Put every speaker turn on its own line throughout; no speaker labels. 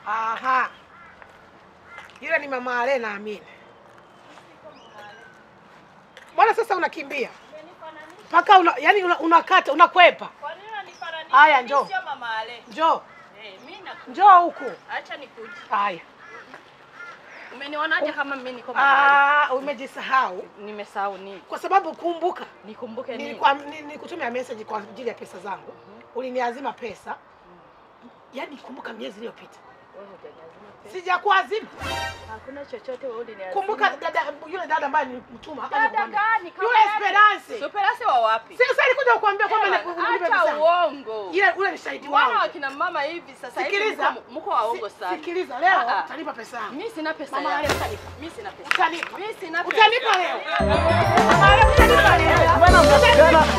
Aha. Yule ni mama Ale naamini. Mbona sasa unakimbia? Mpaka una, yani una, unakata unakwepa.
Kwa nini unanifananisha?
Haya,
Mimi
njoo.
Sio mama Ale.
Njoo,
Eh, mimi na
njoo huku.
acha nikuje.
Haya.
Umenionaje kama mimi niko mama
Ah, umejisahau
Ale? Nimesahau nini?
kwa sababu kumbuka
Nikumbuke nini?
nilikuwa ni- nilikutumia message kwa ajili ya pesa zangu. Uliniazima pesa. Yaani kumbuka miezi iliyopita.
Wewe hujaniazima pesa.
Sijakuazima.
Hakuna chochote wewe uliniazima.
Kumbuka dada yule dada ambaye nilimtuma hapa
Dada
nikuambia.
gani? Kama
Yule
yake?
Esperance.
Superase wa wapi?
Sasa alikuja kukuambia kwamba
Ewa,
ni- unipe
Acha
pesa.
uongo.
Ile ule ni shahidi
Mbona
wangu.
wakina mama hivi sasa hivi
Sikiliza.
mko- mko waongo
Si-
sana.
Sikiliza leo
Ah, ah.
utanipa pesa yangu.
Mimi sina pesa
Mama
yangu.
Ale utanipa.
Mimi sina pesa.
Utanipa.
Mimi sina pesa.
Utanipa leo. Mama Ale utanipa leo.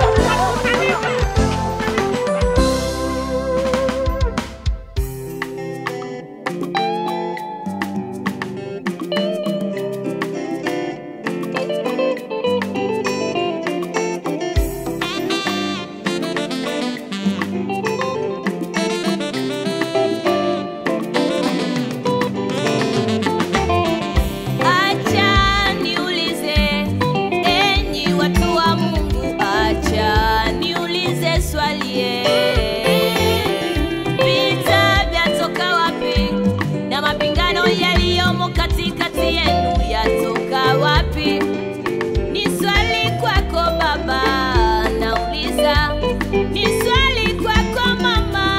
Acha niulize, enyi watu wa Mungu, acha niulize swali eh. Vita vyatoka wapi? Na mapingano yaliyomo katikati yenu yatoka wapi? Ni swali kwako baba, nauliza. Ni swali kwako mama.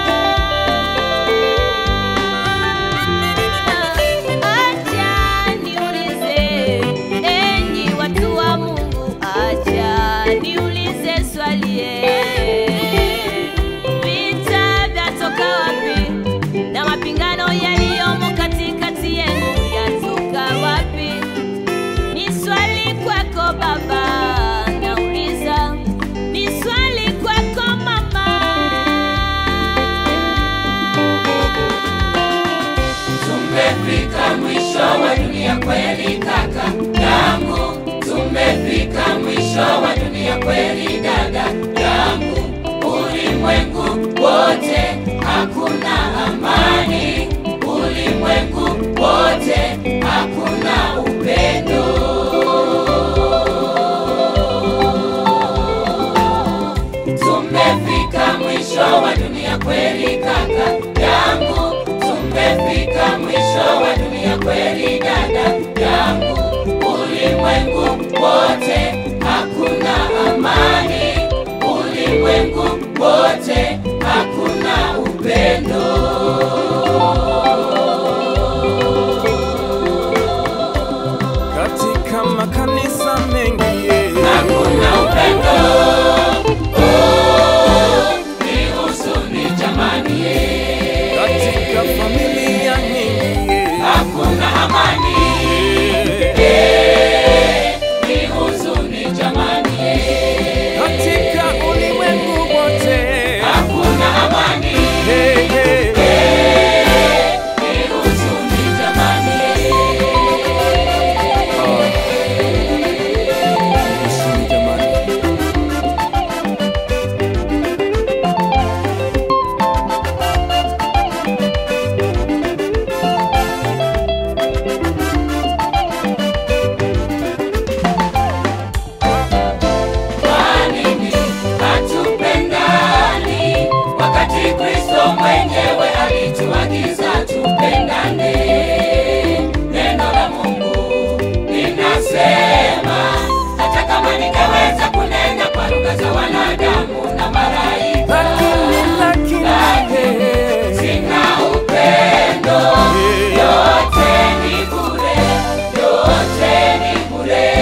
Acha niulize, enyi watu wa Mungu, acha niulize swali eh. Vita vyatoka wapi? Na mapingano yaliyomo katikati yenu yatoka wapi? Ni swali kwako baba, nauliza. Ni swali kwako mama.
Tumefika mwisho wa dunia kweli kaka yangu, tumefika mwisho wa dunia kweli dada yangu. Ulimwengu wote hakuna amani, ulimwengu wote hakuna upendo. Tumefika mwisho wa dunia kweli kaka yangu, tumefika mwisho wa dunia kweli dada yangu. Ulimwengu wote hakuna amani, ulimwengu wote hakuna upendo.
katika makanisa mengi yeah.
Hakuna upendo, oh, ni huzuni jamani, eh.
katika familia nyingi yeah.
hakuna amani,
Yeah.
ni huzuni jamani, eh.
katika ulimwengu wote
hakuna amani,
Hey, hey, hey.
ni huzuni jamani, eh.
Huzuni jamani.
Kwa nini hatupendani wakati Kristo mwenyewe alituagiza tupendane? Neno la Mungu linasema hata kama ningeweza kunena kwa lugha za wanadamu na malaika,
Lakini, lakini, hey,
sina upendo,
hey.
yote ni bure, yote ni bure.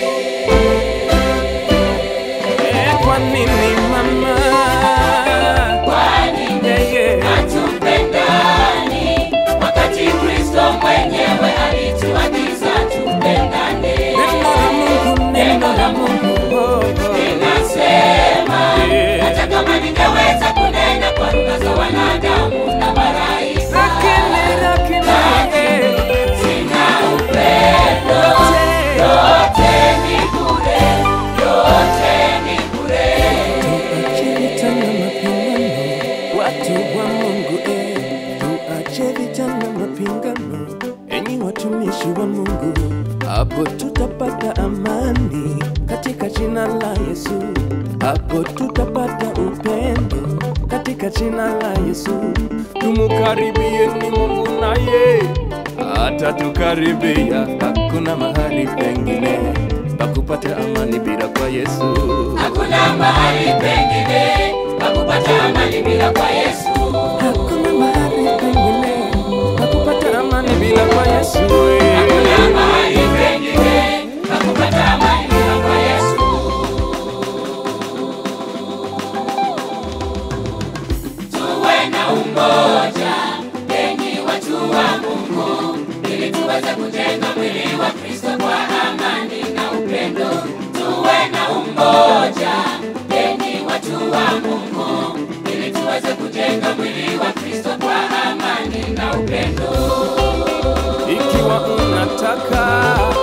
Eh, kwa nini mama
Kwa nini
Yeah, yeah.
hatupendani wakati Kristo mwenyewe alituagiza tupendane?
neno la Mungu neno la Mungu oh, oh.
Linasema
Yeah.
hata kama ningeweza kunena kwa lugha za wanadamu na malaika,
lakini lakini eh,
sina upendo, yote ni bure, yote ni bure.
Tuacheni tena mapambano, watu wa Mungu eh, tuacheni tuache vita na mapingano, enyi watumishi wa Mungu, hapo tutapata amani katika jina la Yesu, hapo tutapata upendo katika jina la Yesu. Tumukaribieni Mungu naye atatukaribia, hakuna mahali pengine pa kupata amani bila kwa Yesu.
Hakuna mahali pengine pa kupata amani bila kwa Yesu.
Hakuna mahali pengine pa kupata amani bila kwa Yesu.
Hakuna mahali pengine pa kupata amani bila kwa Yesu. Tuwe na umoja, enyi watu wa Mungu, ili tuweze kujenga mwili wa Kristo kwa amani na upendo. Tuwe na umoja, enyi watu wa Mungu, ili tuweze kujenga mwili wa Kristo kwa amani na upendo.
Ikiwa unataka